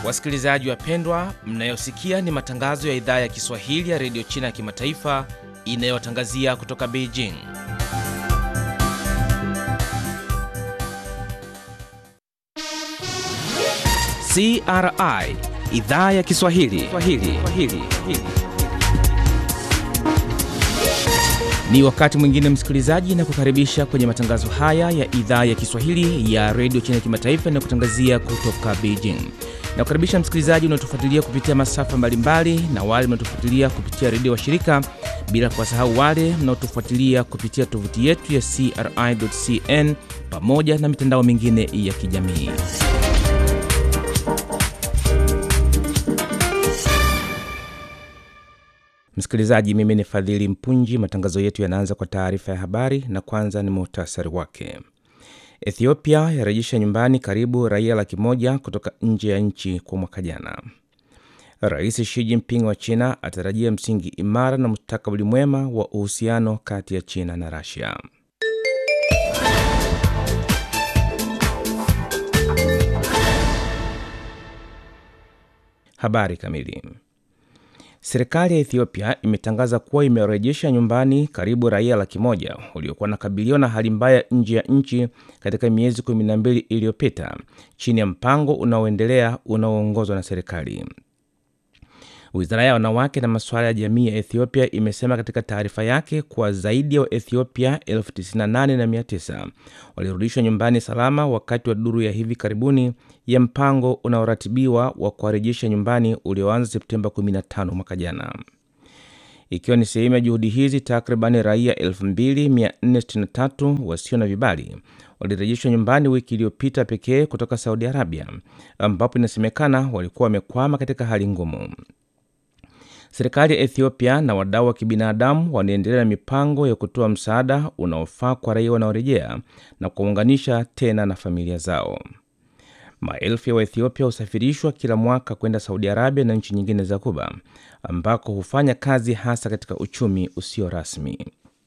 Wasikilizaji wapendwa, mnayosikia ni matangazo ya idhaa ya Kiswahili ya redio China ya kimataifa inayotangazia kutoka Beijing. CRI idhaa ya Kiswahili Swahili. Swahili. Ni wakati mwingine msikilizaji, na kukaribisha kwenye matangazo haya ya idhaa ya Kiswahili ya redio China ya kimataifa inayokutangazia kutoka Beijing. Na kukaribisha msikilizaji unaotufuatilia kupitia masafa mbalimbali na wale mnaotufuatilia kupitia redio wa shirika, bila kuwasahau wale mnaotufuatilia kupitia tovuti yetu ya CRI.cn pamoja na mitandao mingine ya kijamii. Msikilizaji, mimi ni Fadhili Mpunji. Matangazo yetu yanaanza kwa taarifa ya habari, na kwanza ni muhtasari wake. Ethiopia yarejesha nyumbani karibu raia laki moja kutoka nje ya nchi kwa mwaka jana. Rais Xi Jinping wa China atarajia msingi imara na mustakabali mwema wa uhusiano kati ya China na Rasia. Habari kamili. Serikali ya Ethiopia imetangaza kuwa imerejesha nyumbani karibu raia laki moja waliokuwa wanakabiliwa na hali mbaya nje ya nchi katika miezi 12 iliyopita chini ya mpango unaoendelea unaoongozwa na serikali. Wizara ya wanawake na masuala ya jamii ya Ethiopia imesema katika taarifa yake kuwa zaidi ya Waethiopia 98,900 walirudishwa nyumbani salama wakati wa duru ya hivi karibuni ya mpango unaoratibiwa wa kuwarejesha nyumbani ulioanza Septemba 15 mwaka jana. Ikiwa ni sehemu ya juhudi hizi, takribani raia 2463 wasio na vibali walirejeshwa nyumbani wiki iliyopita pekee kutoka Saudi Arabia, ambapo inasemekana walikuwa wamekwama katika hali ngumu. Serikali ya Ethiopia na wadau wa kibinadamu wanaendelea na mipango ya kutoa msaada unaofaa kwa raia wanaorejea na kuwaunganisha tena na familia zao. Maelfu ya Waethiopia husafirishwa kila mwaka kwenda Saudi Arabia na nchi nyingine za Kuba, ambako hufanya kazi hasa katika uchumi usio rasmi.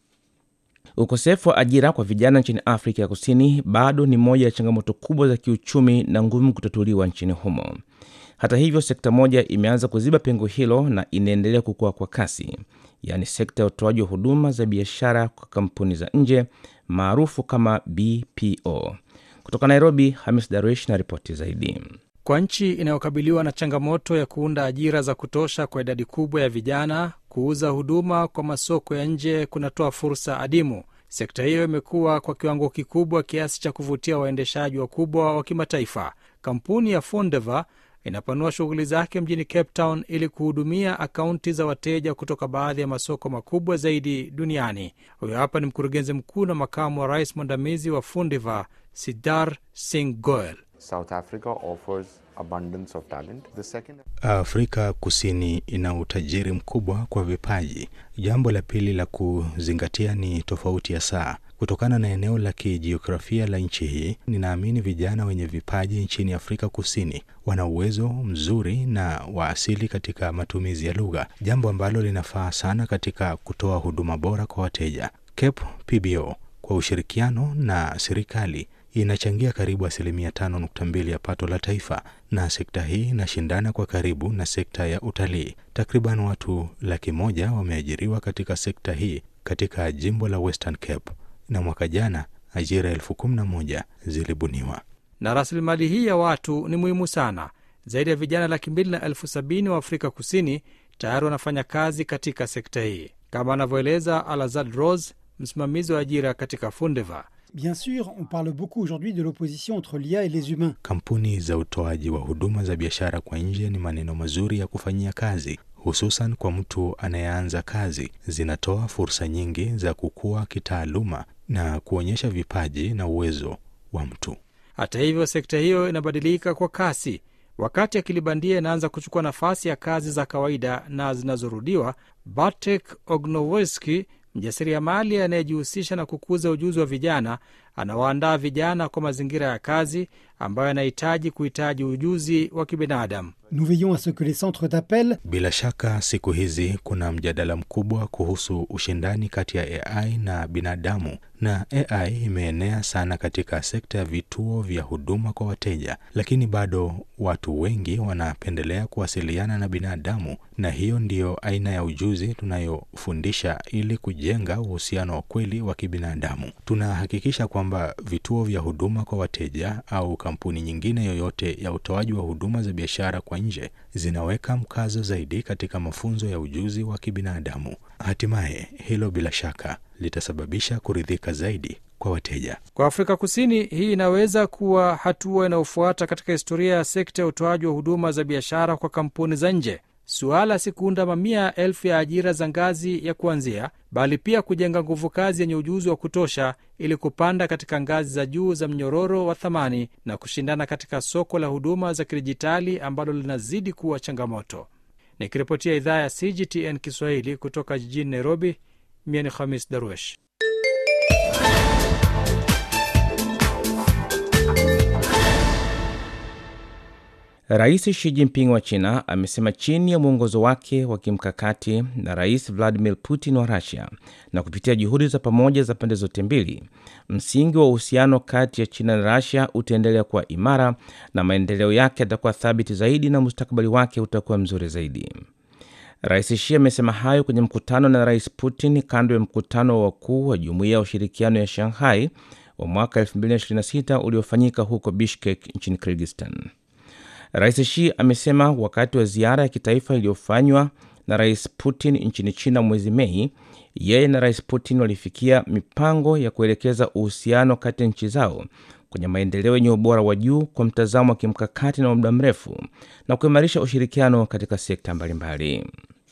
Ukosefu wa ajira kwa vijana nchini Afrika ya Kusini bado ni moja ya changamoto kubwa za kiuchumi na ngumu kutatuliwa nchini humo. Hata hivyo, sekta moja imeanza kuziba pengo hilo na inaendelea kukua kwa kasi, yaani sekta ya utoaji wa huduma za biashara kwa kampuni za nje maarufu kama BPO. Kutoka Nairobi, Hamis Darwish na ripoti zaidi. Kwa nchi inayokabiliwa na changamoto ya kuunda ajira za kutosha kwa idadi kubwa ya vijana, kuuza huduma kwa masoko ya nje kunatoa fursa adimu. Sekta hiyo imekuwa kwa kiwango kikubwa kiasi cha kuvutia waendeshaji wakubwa wa kimataifa. Kampuni ya Fondeva inapanua shughuli zake mjini Cape Town ili kuhudumia akaunti za wateja kutoka baadhi ya masoko makubwa zaidi duniani. Huyo hapa ni mkurugenzi mkuu na makamu wa rais mwandamizi wa Fundiva, Sidar Singh Goel. South Africa offers abundance of talent. The second... Afrika Kusini ina utajiri mkubwa kwa vipaji. Jambo la pili la kuzingatia ni tofauti ya saa. Kutokana na eneo la kijiografia la nchi hii, ninaamini vijana wenye vipaji nchini Afrika Kusini wana uwezo mzuri na wa asili katika matumizi ya lugha, jambo ambalo linafaa sana katika kutoa huduma bora kwa wateja. Cape PBO kwa ushirikiano na serikali inachangia karibu asilimia 5.2 ya pato la taifa, na sekta hii inashindana kwa karibu na sekta ya utalii. Takriban watu laki moja wameajiriwa katika sekta hii katika jimbo la Western Cape na mwaka jana ajira elfu kumi na moja zilibuniwa. Na rasilimali hii ya watu ni muhimu sana. Zaidi ya vijana laki mbili na elfu sabini wa Afrika Kusini tayari wanafanya kazi katika sekta hii, kama anavyoeleza Alazad Rose, msimamizi wa ajira katika Fundeva. Bien sûr, on parle beaucoup aujourd'hui de l'opposition entre l'IA et les humains. Kampuni za utoaji wa huduma za biashara kwa nje ni maneno mazuri ya kufanyia kazi, hususan kwa mtu anayeanza kazi. Zinatoa fursa nyingi za kukua kitaaluma na kuonyesha vipaji na uwezo wa mtu. Hata hivyo, sekta hiyo inabadilika kwa kasi. Wakati akili bandia inaanza kuchukua nafasi ya kazi za kawaida na zinazorudiwa, Bartek Ognowoski mjasiriamali anayejihusisha na kukuza ujuzi wa vijana anawaandaa vijana kwa mazingira ya kazi ambayo yanahitaji kuhitaji ujuzi wa kibinadamu. Nous veillons à ce que les centres d'appel Bila shaka siku hizi kuna mjadala mkubwa kuhusu ushindani kati ya AI na binadamu, na AI imeenea sana katika sekta ya vituo vya huduma kwa wateja, lakini bado watu wengi wanapendelea kuwasiliana na binadamu, na hiyo ndiyo aina ya ujuzi tunayofundisha ili kujenga uhusiano wa kweli wa kibinadamu. Tunahakikisha kwamba vituo vya huduma kwa wateja au kampuni nyingine yoyote ya utoaji wa huduma za biashara kwa nje zinaweka mkazo zaidi katika mafunzo ya ujuzi wa kibinadamu. Hatimaye hilo bila shaka litasababisha kuridhika zaidi kwa wateja. Kwa Afrika Kusini, hii inaweza kuwa hatua inayofuata katika historia ya sekta ya utoaji wa huduma za biashara kwa kampuni za nje. Suala si kuunda mamia ya elfu ya ajira za ngazi ya kuanzia, bali pia kujenga nguvu kazi yenye ujuzi wa kutosha ili kupanda katika ngazi za juu za mnyororo wa thamani na kushindana katika soko la huduma za kidijitali ambalo linazidi kuwa changamoto. Nikiripotia idhaa ya CGTN Kiswahili kutoka jijini Nairobi, mie ni Khamis Darwesh. Rais Xi Jinping wa China amesema chini ya mwongozo wake wa kimkakati na Rais Vladimir Putin wa Russia na kupitia juhudi za pamoja za pande zote mbili, msingi wa uhusiano kati ya China na Russia utaendelea kuwa imara na maendeleo yake yatakuwa thabiti zaidi na mustakabali wake utakuwa mzuri zaidi. Rais Xi amesema hayo kwenye mkutano na Rais Putin kando ya mkutano wa wakuu wa Jumuiya ya Ushirikiano ya Shanghai wa mwaka 2026 uliofanyika huko Bishkek nchini Kyrgyzstan. Rais Xi amesema wakati wa ziara ya kitaifa iliyofanywa na Rais Putin nchini China mwezi Mei, yeye na Rais Putin walifikia mipango ya kuelekeza uhusiano kati ya nchi zao kwenye maendeleo yenye ubora wa juu kwa mtazamo wa kimkakati na wa muda mrefu na kuimarisha ushirikiano katika sekta mbalimbali.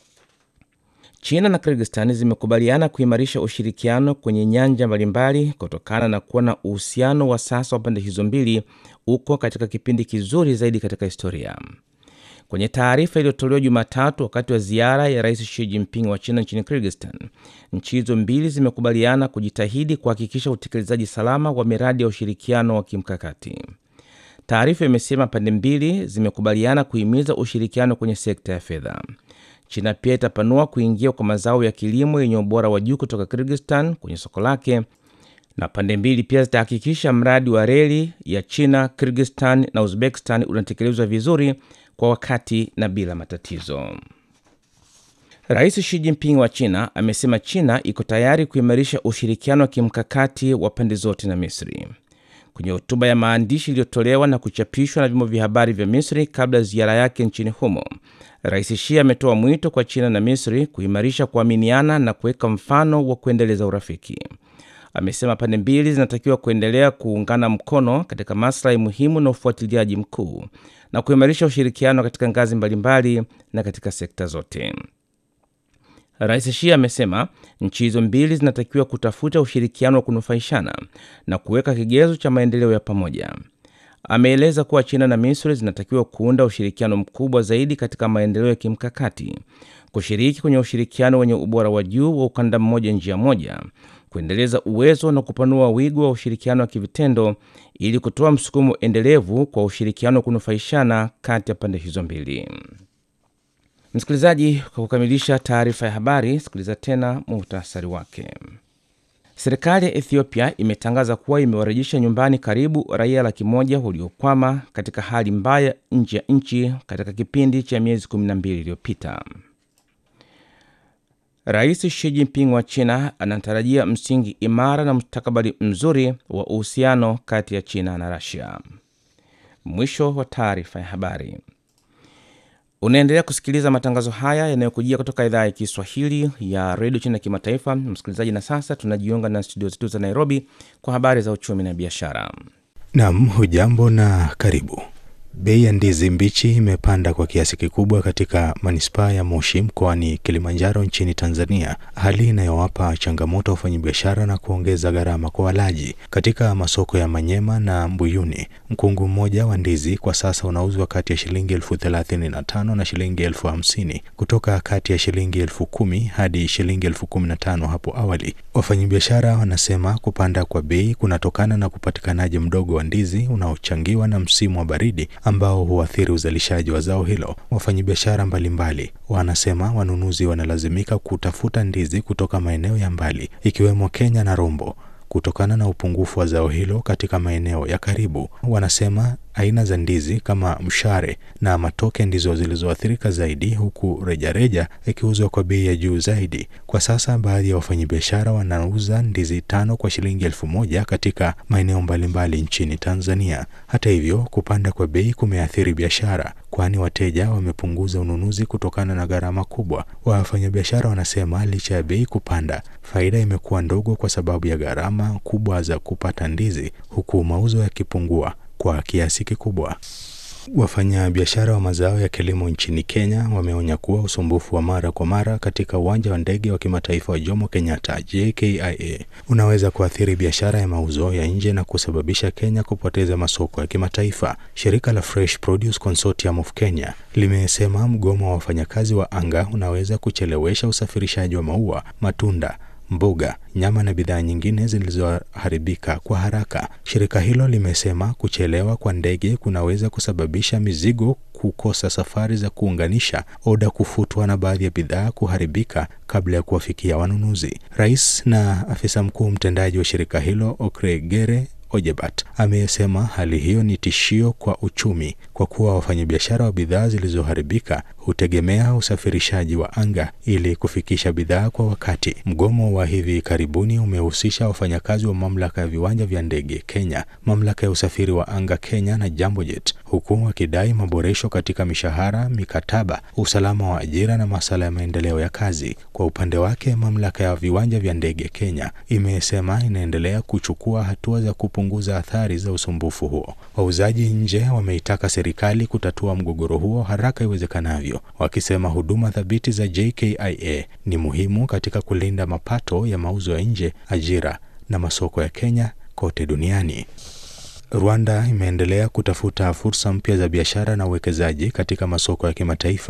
China na Kyrgyzstan zimekubaliana kuimarisha ushirikiano kwenye nyanja mbalimbali kutokana na kuwa na uhusiano wa sasa wa pande hizo mbili uko katika kipindi kizuri zaidi katika historia. Kwenye taarifa iliyotolewa Jumatatu wakati wa ziara ya Rais Xi Jinping wa China nchini Kyrgyzstan, nchi hizo mbili zimekubaliana kujitahidi kuhakikisha utekelezaji salama wa miradi ya ushirikiano wa kimkakati. Taarifa imesema pande mbili zimekubaliana kuhimiza ushirikiano kwenye sekta ya fedha. China pia itapanua kuingia kwa mazao ya kilimo yenye ubora wa juu kutoka Kyrgyzstan kwenye soko lake, na pande mbili pia zitahakikisha mradi wa reli ya China, Kyrgyzstan na Uzbekistan unatekelezwa vizuri kwa wakati na bila matatizo. Rais Xi Jinping wa China amesema China iko tayari kuimarisha ushirikiano wa kimkakati wa pande zote na Misri. Kwenye hotuba ya maandishi iliyotolewa na kuchapishwa na vyombo vya habari vya Misri kabla ya ziara yake nchini humo, Rais Xi ametoa mwito kwa China na Misri kuimarisha kuaminiana na kuweka mfano wa kuendeleza urafiki. Amesema pande mbili zinatakiwa kuendelea kuungana mkono katika maslahi muhimu na ufuatiliaji mkuu na kuimarisha ushirikiano katika ngazi mbalimbali na katika sekta zote. Rais Xi amesema nchi hizo mbili zinatakiwa kutafuta ushirikiano wa kunufaishana na kuweka kigezo cha maendeleo ya pamoja. Ameeleza kuwa China na Misri zinatakiwa kuunda ushirikiano mkubwa zaidi katika maendeleo ya kimkakati, kushiriki kwenye ushirikiano wenye ubora wa juu wa ukanda mmoja njia moja, kuendeleza uwezo na kupanua wigo wa ushirikiano wa kivitendo ili kutoa msukumo endelevu kwa ushirikiano wa kunufaishana kati ya pande hizo mbili. Msikilizaji, kwa kukamilisha taarifa ya habari, sikiliza tena muhtasari wake. Serikali ya Ethiopia imetangaza kuwa imewarejesha nyumbani karibu raia laki moja waliokwama katika hali mbaya nje ya nchi katika kipindi cha miezi 12 iliyopita. Rais Xi Jinping wa China anatarajia msingi imara na mustakabali mzuri wa uhusiano kati ya China na Russia. Mwisho wa taarifa ya habari. Unaendelea kusikiliza matangazo haya yanayokujia kutoka idhaa ya Kiswahili ya redio China Kimataifa, msikilizaji. Na sasa tunajiunga na studio zetu za Nairobi kwa habari za uchumi na biashara. Nam, hujambo na karibu. Bei ya ndizi mbichi imepanda kwa kiasi kikubwa katika manispaa ya Moshi mkoani Kilimanjaro nchini Tanzania, hali inayowapa changamoto wafanyabiashara na kuongeza gharama kwa walaji. Katika masoko ya Manyema na Mbuyuni, mkungu mmoja wa ndizi kwa sasa unauzwa kati ya shilingi elfu thelathini na tano na shilingi elfu hamsini kutoka kati ya shilingi elfu kumi hadi shilingi elfu kumi na tano hapo awali. Wafanyabiashara wanasema kupanda kwa bei kunatokana na upatikanaji mdogo wa ndizi unaochangiwa na msimu wa baridi ambao huathiri uzalishaji wa zao hilo. Wafanyabiashara mbalimbali wanasema wanunuzi wanalazimika kutafuta ndizi kutoka maeneo ya mbali ikiwemo Kenya na Rombo kutokana na upungufu wa zao hilo katika maeneo ya karibu. Wanasema aina za ndizi kama mshare na matoke ndizo zilizoathirika zaidi, huku rejareja ikiuzwa kwa bei ya juu zaidi. Kwa sasa baadhi ya wafanyabiashara wanauza ndizi tano kwa shilingi elfu moja katika maeneo mbalimbali nchini Tanzania. Hata hivyo, kupanda kwa bei kumeathiri biashara, kwani wateja wamepunguza ununuzi kutokana na gharama kubwa. Wafanyabiashara wanasema licha ya bei kupanda, faida imekuwa ndogo kwa sababu ya gharama kubwa za kupata ndizi, huku mauzo yakipungua kwa kiasi kikubwa. Wafanyabiashara wa mazao ya kilimo nchini Kenya wameonya kuwa usumbufu wa mara kwa mara katika uwanja wa ndege wa kimataifa wa Jomo Kenyatta JKIA unaweza kuathiri biashara ya mauzo ya nje na kusababisha Kenya kupoteza masoko ya kimataifa. Shirika la Fresh Produce Consortium of Kenya limesema mgomo wa wafanyakazi wa anga unaweza kuchelewesha usafirishaji wa maua, matunda mboga, nyama na bidhaa nyingine zilizoharibika kwa haraka. Shirika hilo limesema kuchelewa kwa ndege kunaweza kusababisha mizigo kukosa safari za kuunganisha, oda kufutwa na baadhi ya bidhaa kuharibika kabla ya kuwafikia wanunuzi. Rais na afisa mkuu mtendaji wa shirika hilo Okregere Ojebat amesema hali hiyo ni tishio kwa uchumi kwa kuwa wafanyabiashara wa bidhaa zilizoharibika hutegemea usafirishaji wa anga ili kufikisha bidhaa kwa wakati. Mgomo wa hivi karibuni umehusisha wafanyakazi wa mamlaka ya viwanja vya ndege Kenya, mamlaka ya usafiri wa anga Kenya na Jambojet, huku wakidai maboresho katika mishahara, mikataba, usalama wa ajira na masuala ya maendeleo ya kazi. Kwa upande wake, mamlaka ya viwanja vya ndege Kenya imesema inaendelea kuchukua hatua za kupunguza athari za usumbufu huo. Wauzaji nje wameitaka serikali kutatua mgogoro huo haraka iwezekanavyo, wakisema huduma thabiti za JKIA ni muhimu katika kulinda mapato ya mauzo ya nje, ajira na masoko ya Kenya kote duniani. Rwanda imeendelea kutafuta fursa mpya za biashara na uwekezaji katika masoko ya kimataifa